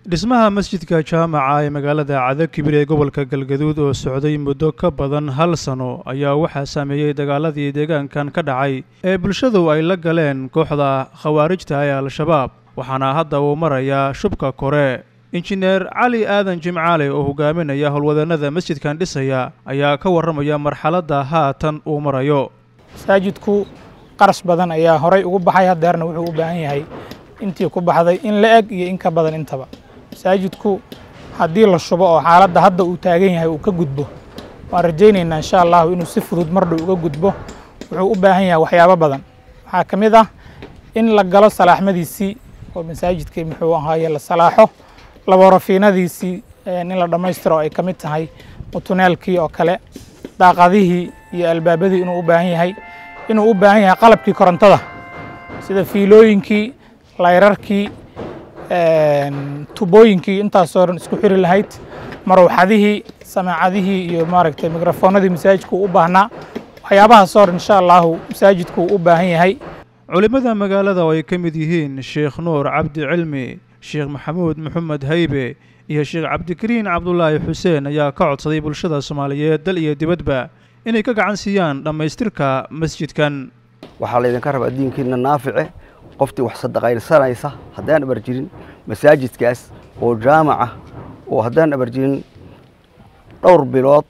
dhismaha masjidka jaamaca ee magaalada cadakibir ee gobolka galgaduud oo socday muddo ka badan hal sano ayaa waxaa saameeyey dagaaladii deegaankan ka dhacay ee bulshadu ay la galeen kooxda khawaarijta ee al-shabaab waxaana hadda uu marayaa shubka kore injineer cali aadan jimcaale oo hogaaminaya howlwadeenada masjidkan dhisaya ayaa ka warramaya marxaladda haatan uu marayo masaajidku qarash badan ayaa horay ugu baxay hadeerna wuxuu u baahan yahay intii ku baxday in la eg iyo in ka badan intaba masaajidku haddii la shubo oo xaaladda hadda uu taagan yahay uu ka gudbo waan rajaynaynaa insha allahu inuu si fudud mardhow uga gudbo wuxuu u baahan yahay waxyaabo badan waxaa ka mid ah in la galo salaaxmadiisii oo masaajidkii muxuu ahaaye la salaaxo laborafiinadiisii in la dhammaystiro ay ka mid tahay mutuneelkii oo kale daaqadihii iyo albaabadii inuu u baahan yahay inuu u baahan yahay qalabkii korontada sida fiilooyinkii layrarkii tubooyinkii intaasoo dhan isku xiri lahayd maruuxadihii samaacadihii iyo maaragtay mikrafoonadii masaajidku u baahnaa waxyaabahaasoo dhan insha allahu masaajidku u baahan yahay culimmada magaalada oo ay ka mid yihiin sheekh nuur cabdi cilmi sheekh maxamuud maxamed haybe iyo sheekh cabdikariin cabdulaahi xuseen ayaa ka codsaday bulshada soomaaliyeed dal iyo dibadba inay ka gacan siiyaan dhammaystirka masjidkan waxaa laydinka rabaa diinkiina naafice qoftii wax sadaqaynsanaysa haddaan abar jirin masaajidkaas oo jaamaca oo haddaan abar jirin dhowr bilood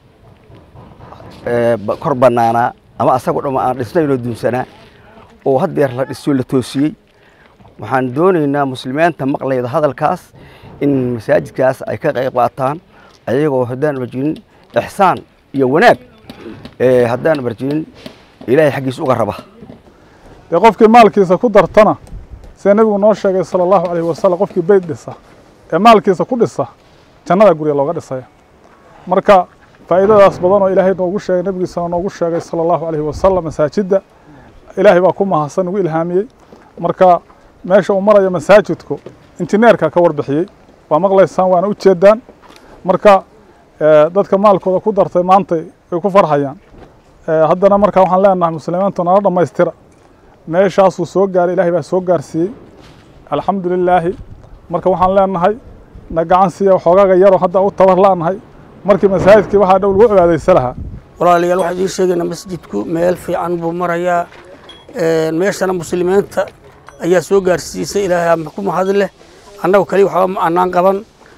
kor bannaanaa ama asagoo dhamma aan dhisnaynoo dunsanaa oo haddeer la dhiso la toosiyey waxaan doonaynaa muslimiinta maqlayda hadalkaas in masaajidkaas ay ka qayb qaataan ayagoo haddaan abar jirin ixsaan iyo wanaag haddaan abar jirin ilaahay xaggiis uga raba dee qofkii maalkiisa ku dartana sida nebigu noo sheegay sala allahu calayhi wasalam qofkii beyd dhisa ee maalkiisa ku dhisa jannada gurya looga dhisaya marka faa'iidadaas badan oo ilaahay noogu sheegay nebigiisana noogu sheegay sala allahu calayhi wasalam masaajidda ilaahay baa ku mahadsan ugu ilhaamiyey marka meesha uu maraya masaajidku injineerka ka warbixiyey waa maqlaysaan waana u jeedaan marka dadka maalkooda ku dartay maantay way ku farxayaan haddana marka waxaan leenahay muslimiintu nala dhammaystira meeshaasuu soo gaaray ilaahay baa soo gaarsiiyey alxamdu lilaahi marka waxaan leenahay na gacan siiya waxoogaaga yaroo hadda u tabar la'nahay markii masaajidkii waxaa dhow lagu cibaadaysa lahaa walaalayaal waxaan idiin sheegaynaa masjidku meel fiican buu marayaa meeshana muslimiinta ayaa soo gaarsiisay ilaahay ku mahad leh annagu kaliya waxba ma annaan qaban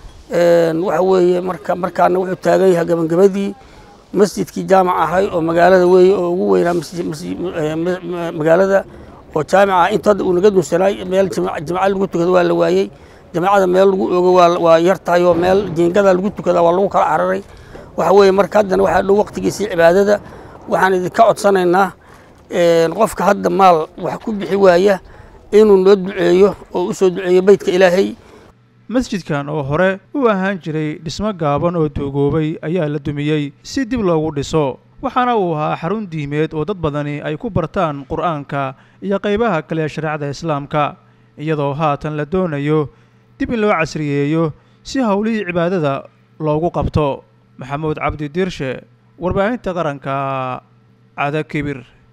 waxa weeye marka markaana wuxuu taagan yahay gabagabadii masjidkii jaamac ahay oo magaalada weeye oo ugu weynaa magaalada oo jaamic ah inta hadda uu naga dunsanaay meel jimca lagu tukado waa la waayey jamacada meel lagu ogo waa yar tahay oo meel jiingada lagu tukada waa lagu kala cararay waxa weeye marka haddana waxaa dhow waqtigiisii cibaadada waxaan idinka codsanaynaa qofka hadda maal wax ku bixi waaya inuu noo duceeyo oo u soo duceeyo beydka ilaahay masjidkan oo hore u ahaan jiray dhismo gaaban oo duugoobay ayaa la dumiyey si dib loogu dhiso waxaana uu ahaa xarun diimeed oo dad badani ay ku bartaan qur'aanka iyo qaybaha kale ee shareecada islaamka iyadoo haatan la doonayo dib in loo casriyeeyo si howlihii cibaadada loogu qabto maxamuud cabdi diirshe warbaahinta qaranka cadakibir